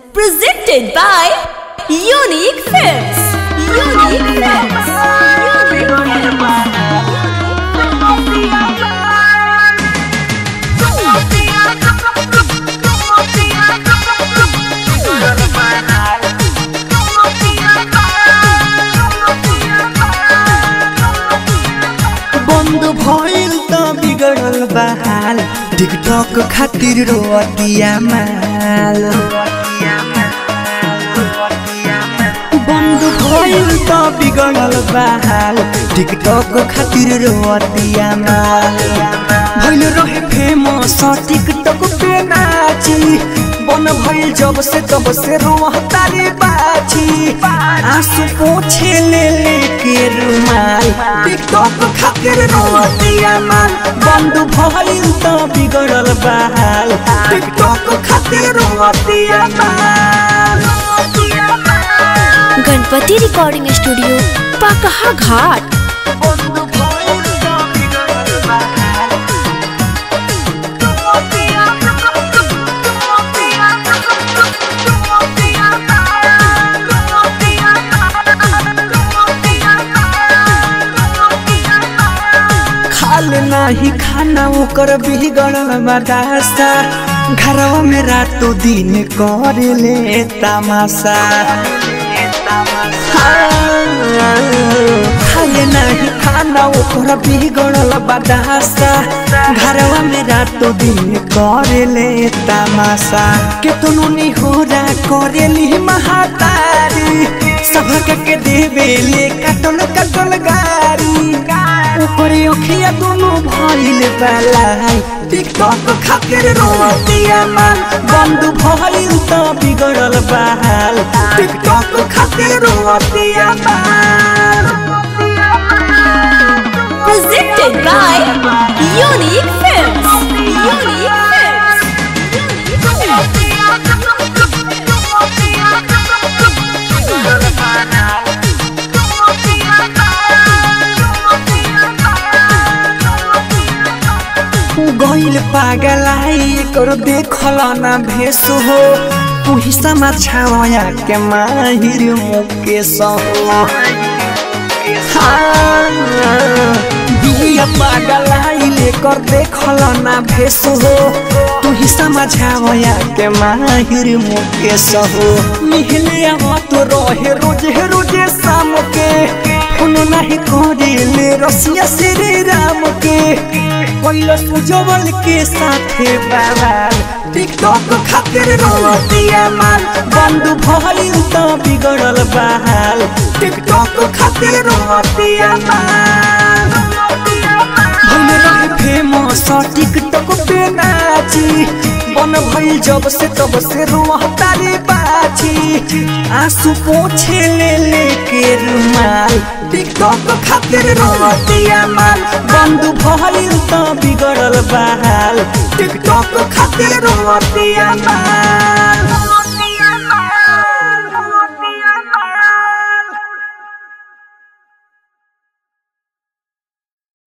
Presented by Unique Films. Unique Films. Unique बंद भइल त बिगड़ल बहाल टिकटक खातिर रोतिया माल बंद भइल त बिगड़ल बहाल टिकटक खातिर रोतिया माल भइल रहे फेमस टिकटक पे नाची बन भइल जब से तब से रोहतारी बाची आंसू पोछे ले लेके रुमाल टिकटक खातिर रोतिया माल बंद भइल त बिगड़ल बहाल टिकटक खातिर रोतिया माल गणपति रिकॉर्डिंग स्टूडियो पकहा घाट बंद भइल त बिगड़ल बहाल खाल नाही खाना ओकर बिगड़ल बदासा घरवा में रातो दिन कर ले तमाशा खाले नाही खाना ओकर बिगड़ल बदासा घरवा में रातो दिन कर ले तमाशा केतनो निहोरा करेली महातारी सबक के देवे ले कटल कटल गारी ऊपर अखिया दोनों भइल बलाई टिकटक खातिर रोतिया माल बंद भइल त बिगड़ल बहाल टिकटक खातिर रोतिया माल Presented by Unique Films. Unique Films. गइल पागल आई कर देखल ना भेस हो तुही समार छावया के माहिर मुकेश हो बिया पागल आई लेकर देखल ना भेस हो तुही समझावया के माहिर मुकेश हो मिहले आवा तो रहे रोजे रोजे शाम के फोन नहीं करे ले रसिया श्री राम के कैलस उज्जवल के साथे बवाल टिकटक खातिर रोतिया माल बंद भइल त बिगड़ल बहाल टिकटक खातिर रोतिया माल भइल रहे फेमस टिकटक पे नाची बन भइल जब से तब से रोहतारी बाची आंसू पोछे ले लेके रुमाल टिकटक खातिर रोतिया माल बंद भइल त बिगड़ल बहाल टिकटक खातिर रोतिया माल